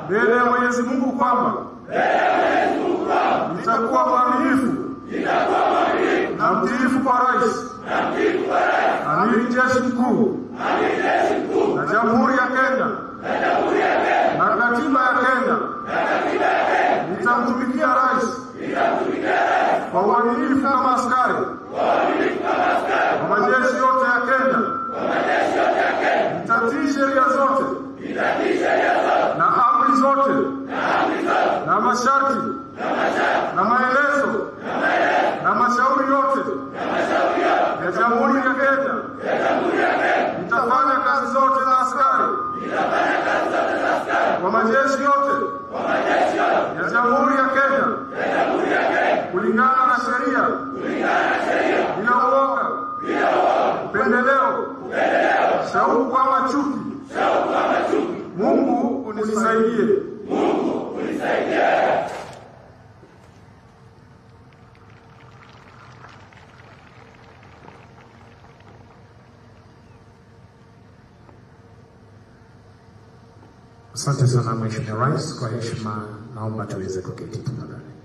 mbele ya Mwenyezi Mungu kwamba nitakuwa mwaminifu na mtiifu kwa rais, amiri jeshi mkuu na jamhuri ya Kenya na katiba ya Kenya. Nitamtumikia rais kwa uaminifu kama askari wa majeshi yote ya Kenya. Nitatii sheria zote na amri zote na masharti na maelezo na mashauri yote ya Jamhuri ya Kenya. Nitafanya kazi zote za askari wa majeshi yote ya Jamhuri ya Kenya kulingana na sheria bila uoga, upendeleo, shauku ama chuki. Mungu unisaidie. Asante sana Mheshimiwa Rais, kwa heshima naomba tuweze kuketi tafadhali.